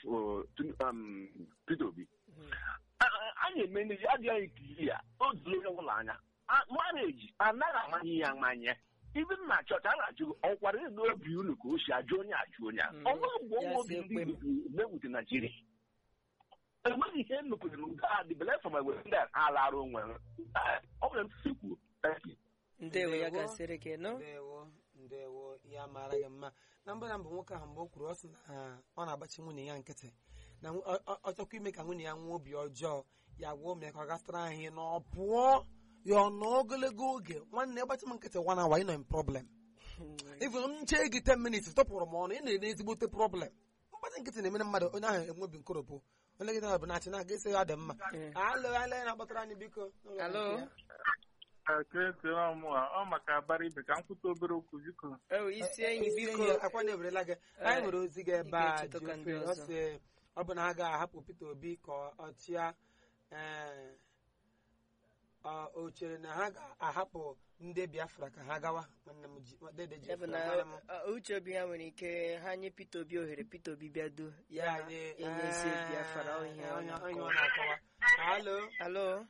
uh, Tun- um, Peter Obi a na-eme ndị adịghị ikiri ya o zuru onye ọbụla anya mareji anaghị amanye ya amanye ibe m na chọọchị a na-ajụ ọkwara ego obi unu ka o si ajụ onye ajụ onye a Mm. ọ bụrụ mgbe Ya ọnwa si obi ekwe m. ndị mewute naijiria enweghị ihe emekwere n'udo a dịbele fọm ewere ndị a lara onwe ha ọ bụla ntụsi kwuo Thank you. ndewo ya Ndewo. gasịrị gị nọ ndewo ndewo ya mara gị mma na mbụ na mbụ nwoke ahụ mgbe o kwuru ọ sị na ọ na-agbachi nwunye ya nkịtị na nw- ọ- ọ- ọ chọkwa ime ka nwunye ya nwee obi ọjọọ ya gwa ụmụ ya ka ọ gasịtara anyị na ọ pụọ ya ọ nọ ogologo oge nwanne ịgbachi m nkịtị one hour ị nọ in problem even m chee gị 10 minutes tọpụrụ m ọnụ ị na-ere ezigbote problem mgbachi nkịtị na-emere mmadụ onye ahụ enwe obi nkoropụ onye gị na-abụ na-achị na-aga esi ya dị mma Mm. alụ alụ ya na-akpọtara anyị biko Alo? ekele ọmụ a ọ maka abara ibe ka m kwute obere okwu biko o isi enyi biko biko akwa na-ewerela gị anyị nwere ozi gị ebe a ị ga-echeta ka ji ndị ofe ọ ọzọ. sị ọ bụ na ha ga-ahapụ Peter Obi ka ọ chịa ee, ọ- o chere na ha ga-ahapụ ndị Biafra ka ha gawa nwanne m ji dede ji ya bụ efu na nwanne m. uh, uche obi ya nwere ike ha nye Peter Obi ohere Peter Obi bịa du ya ya anyị enyezi Biafra ọ ihe ọ onye onye ọ na-akọwa. na-akọwa alo alo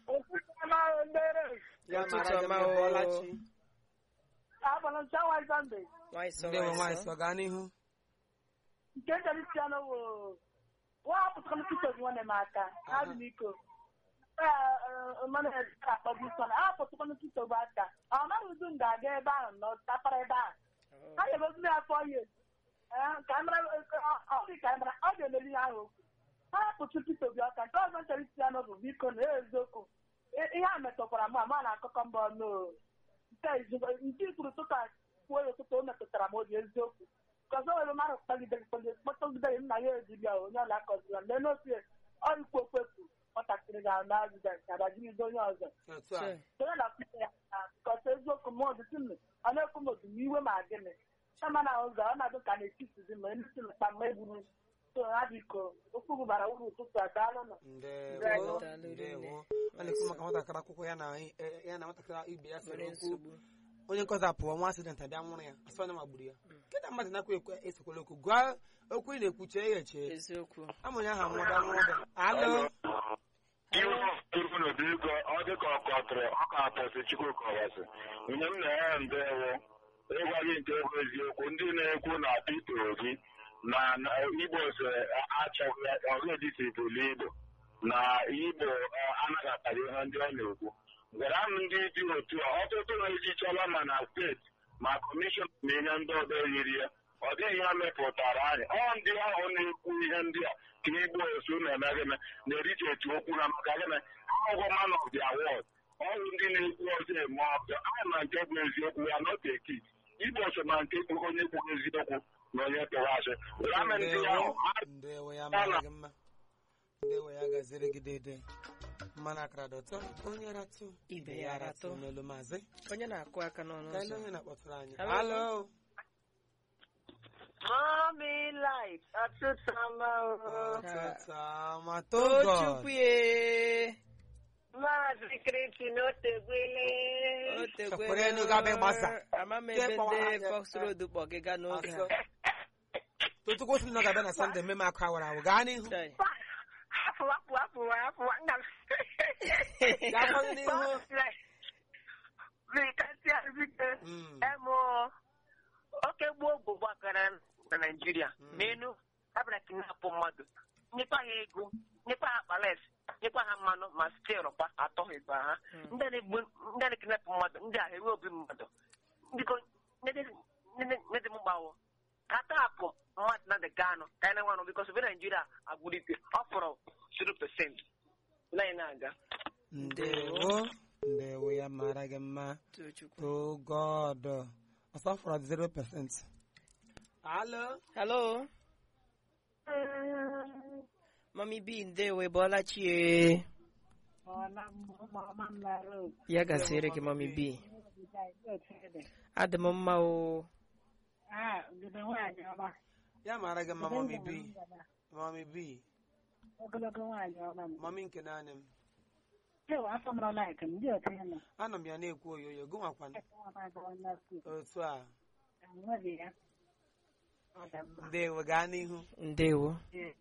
ya Ụtụtụ mara gị ọma mma, o. Bọlachi. nwanyị sọ ndewo nwanyị nwaanyị sọ sọ gaa n'ihu nke Cristiano wo nwa apụtara Peter Obi nwanne m aka ha dị n'iko mmanụ akpọbi nsọ na apụtara Peter Obi aka ọ mara udu m ga-aga ebe ahụ nọ tapara ebe ahụ ha ga-egozi ya afọ ihe ka anyị mara ọ dị ka anyị mara ọ ga-emeri ihe ahụ okwu ha hapụtụ Peter Obi aka nke ọzọ nchọrọ Cristiano bụ biko na eziokwu ihe a metụkwara m ama na akụkọ mbọ no nke izugbo nke ikwuru tụka kwuo ya ụtụtụ o metụtara m obi eziokwu kọzọ nwere mmadụ kpagidere kpọtọgidere nna ya ejibịa onye ọla akọzira mgbe n'ofe ọrịkwu okwefu nwatakịrị ga na azịza nke abajibido onye ọzọ otu a Sure. onye na-akwụta ya na kọta eziokwu m ọdịtụ m ọ na-ekwu m otu iwe ma gịnị chama na ụzọ ọ na-adụ ka na-etitizi ma emesi mkpa mma egburu so ha biko okwu gị bara uru ụtụtụ a daalụ ndewo Daalụ ndewo rinne. a na-ekwu maka nwatakịrị akwụkwọ ya na eh, ya na nwatakịrị ibe ya sere nwere okwu nsogbu onye nkọzi apụọ nwa asident abịa nwụrụ ya asị onye magburu ya nkịta mmadụ na-akwa ekwe esokwala okwu gwa okwu ị na-ekwu chee ya eche eziokwu amụnye aha nwụda nwụda alo iwu iwu n'obigo ọ dị ka ọkọtụrụ ọka apọsị chukwukọwasị ihe m na-enye ndewo ịgwa gị nke bụ eziokwu ndị na-ekwu na Peter Obi na na Igbo so achọghị ọgụdị si bụlu Igbo na Igbo eh, anaghataghị ihe ndị ọ na-ekwu gwara m ndị dị otu a ọtụtụ na-ejichọla ma na steeti ma kọmishọn na ihe ndị ọzọ yiri ya ọ dịghị ihe mepụtara anyị ọ ndị ahụ na-ekwu ihe ndị a ka igbo osu na-eme gịnị na-erite etu okwu na maka gịnị ọgwụ man of the award ọrụ ndị na-ekwu ọzọ eme ọzọ anyị ma nke bụ eziokwu ya not a kid igbo so ma nke bụ onye kwuru eziokwu na onye tụrụ asị gwara m ndị ahụ ndewo ndewo ya mara gị mma ndewo ya gaziri gị dede mmanụ akara dọtọ onye ratụ Ibe ya ratụ. melu maazị onye na-akụ aka n'ọnụ ka ele ụzọ onye na-akpọtụrụ anyị Hello? alo Mommy light ọtụtụ ọma ọtụtụ ọma to Tochukwu God ye maazị Kristi n'otegbele Chekwere enu ga abịa gbasa. ama m Jee ebe kpọwa ndị anya. Fox Road kpọ gị gaa n'oge Asọ. a tochukwu sị na ọ ga-abịa na sọnde mmemme akụ awara awụ gaa n'ihu Chai. hapụ hapụ hapụ hapụ nna m gaa kwanụ n'ihu Bikasịa biko Mm. emo oke gboo bụ gbakara na Naịjirịa Mm. n'elu abịara kidnapụ mmadụ nyekwa ha ego nyekwa ha kpales nyekwa ha mmanụ ma stil kwa atọghịkwa ha Mm. ndị na-egbu ndị na-ekidnapụ mmadụ ndị a ewe obi mmadụ biko nede m gbawo ka tapụ mmadụ na dịga anụ ka anyị na-enwe anụ bikos obi Naịjirịa agbụrike ọ fọrọ 0% na anyị na-aga ndewo ndewo ya mara gị mma Tochukwu to God ọsọ fọrọ 0% alo hello mami b ndewe bọla chie ya gasịrị gị mami b adị m mma o ya mara gị mma mami b mami b ogologo nwaanyị ọma m mami nke naanị m ewe afọ m rọla eke m ndị otu ya nọ anọ m ya na-ekwu oyoyo gụ nwakwana otu a enweghị ya ọ dị mma ndewo gaa n'ihu ndewo